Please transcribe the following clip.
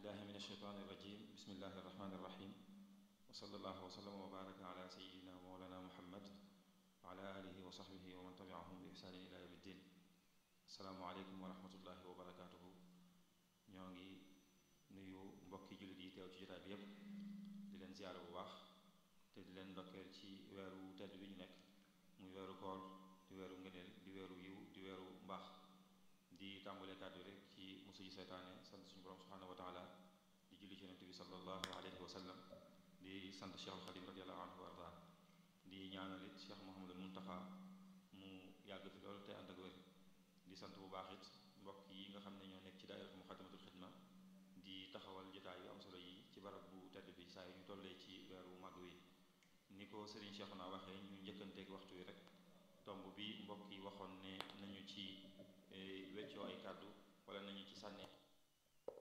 billahi min asheytaan irrajim bismillahi irrahmani irrahim wa sallallahu wa sallam wa baraka ala sayidina wa mawlana muhammad wa ala alihi wa sahbihi wa man tabiahum bi ihsaanin ila yawmi ddin asalaamu aleykum wa rahmatullahi wa barakatuhu ñoo ngi nuyu mbokki jullit yi teew ci jotaay bi yépp di leen ziyaara bu baax te di leen ndokkeel ci weeru tedd bi ñu nekk muy weeru koor di weeru ngëneel di weeru yiw di weeru mbaax di tàmbalee kàddu rek ci musu ji seytaane sant suñu borom subhanahu wa taala di julli ci yonent bi sallallahu alayhi wa sallam di sant Cheikh al Xadim radiallahu anhu wa arda di ñaanalit Cheikh Mouhamadul Muntaxa mu yàgg fi loolu te ànd ak wér di sant bu baax it mbokk yi nga xam ne ñoo nekk ci daayira Muxaddamatul Xidma di taxawal jotaay yu am solo yi ci barab bu tedd bi saa yu ñu tollee ci weeru màgg wi ni ko Serigne Cheikh naa waxee ñu njëkkanteeg waxtu wi rek tomb bi mbokk yi waxoon ne nañu ci weccoo ay kàddu